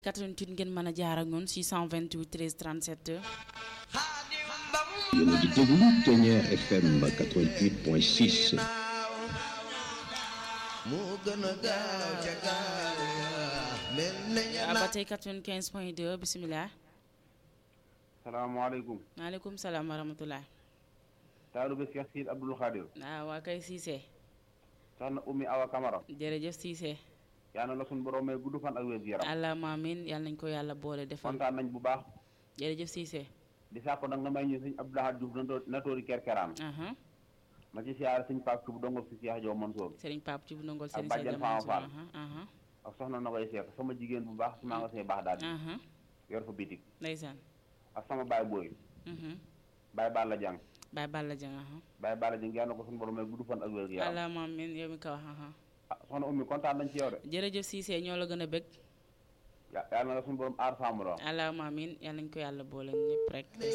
88 ngeen mën a jaar ak ñun 628 13 37. yéen a ngi déglu Ténière FM 88.6. ba tey 95 point 2 bisimilah. salaamaaleykum. maaleykum salaam wa rahmatulah. Taalube Cheikh Sid Abdoul Khadir. waaw waa kay Cissé. soxna Oumy Awa Camara. jërëjëf Cissé. yaa na la suñu borom may gudd fan ak wér gu yaram. allahumma amiin yàlla nañ ko yàlla boole defal. kontaan nañ bu baax. jërëjëf Cissé. di sàkko nag nga may ñu sëñ Abdou Lahad Diouf nato natóori kerkeraan. aha ma ci siyaare sëñ Pape Thioub dongol si Cheikh Diop Mansour. Serigne Pape ci bu nangol ak Serigne bàjjen Seydi Fama Mansour Fall. aha aha ak soxna na koy seek sama jigéen bu baax si maa nga see baax daal di aha yor fa bitik ndeysaan. ak sama baay booy mhm baay Balla Diang Baye Balla Dieng aha baay Balla Diang yàlla na ko suñu borom may gudd fan ak wér gu yaram. allahumma amiin yow mi ko wax aha ah soxna Oumy kontaan nañ ci yow de. jërëjëf Cissé ñoo la gën a bëgg. ya- yàlla na la suñu borom aar sàmm la. allahumma amiin yàlla nañ ko yàlla boole ñëpp rek.